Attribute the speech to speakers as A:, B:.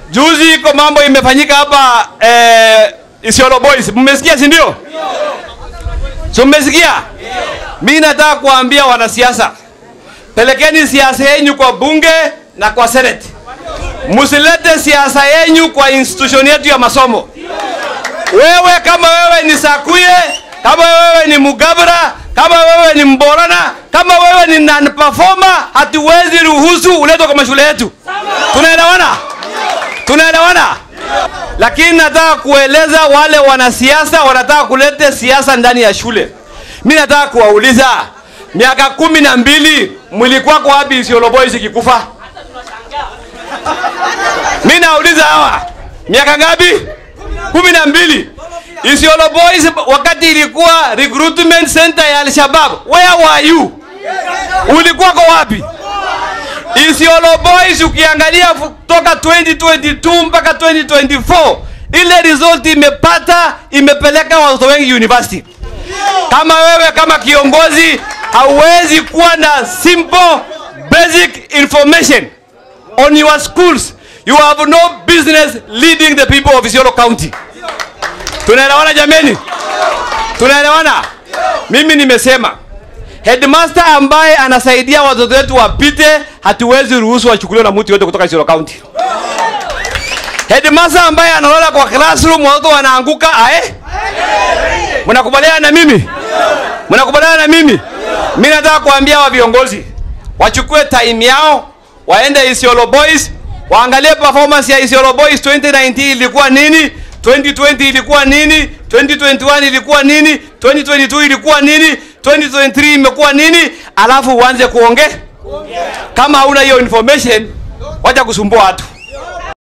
A: Juzi iko mambo imefanyika hapa eh, Isiolo Boys. Mmesikia si ndio? So mmesikia? Mimi nataka kuambia wanasiasa, pelekeni siasa yenu kwa bunge na kwa senate. Msilete siasa yenu kwa institution yetu ya masomo. Wewe kama wewe ni Sakuye, kama wewe ni Mugabra, kama wewe ni Mborana, kama wewe ni non performer, hatuwezi ruhusu uletwe kwa mashule yetu. Tunaelewana? Tunaelewana? Lakini nataka kueleza wale wanasiasa wanataka kuleta siasa ndani ya shule. Mi nataka kuwauliza, miaka kumi na mbili mlikuwa kwa wapi Isiolo Boys ikikufa? Mi nauliza hawa, miaka ngapi? kumi na mbili. Isiolo Boys wakati ilikuwa recruitment center ya Al-Shabaab, where were you? Ulikuwa kwa wapi? Isiolo Boys ukiangalia kutoka 2022 mpaka 2024 ile result imepata imepeleka watoto wengi university. Kama wewe kama kiongozi hauwezi kuwa na simple basic information on your schools, you have no business leading the people of Isiolo County. Tunaelewana jameni? Tunaelewana? Mimi nimesema headmaster ambaye anasaidia watoto wetu wapite, hatuwezi ruhusu wachukuliwe na mtu yote kutoka Isiolo County. Headmaster ambaye analala kwa classroom watoto wanaanguka, ae? Mnakubaliana na mimi? Mnakubaliana na mimi? Mimi nataka kuambia wa viongozi wachukue time yao, waende Isiolo Boys, waangalie performance ya Isiolo Boys 2019 ilikuwa nini, 2020 ilikuwa nini, 2021 ilikuwa nini, 2022 ilikuwa nini, 2023 imekuwa nini, alafu uanze kuongea. Kama hauna hiyo information, wacha kusumbua watu.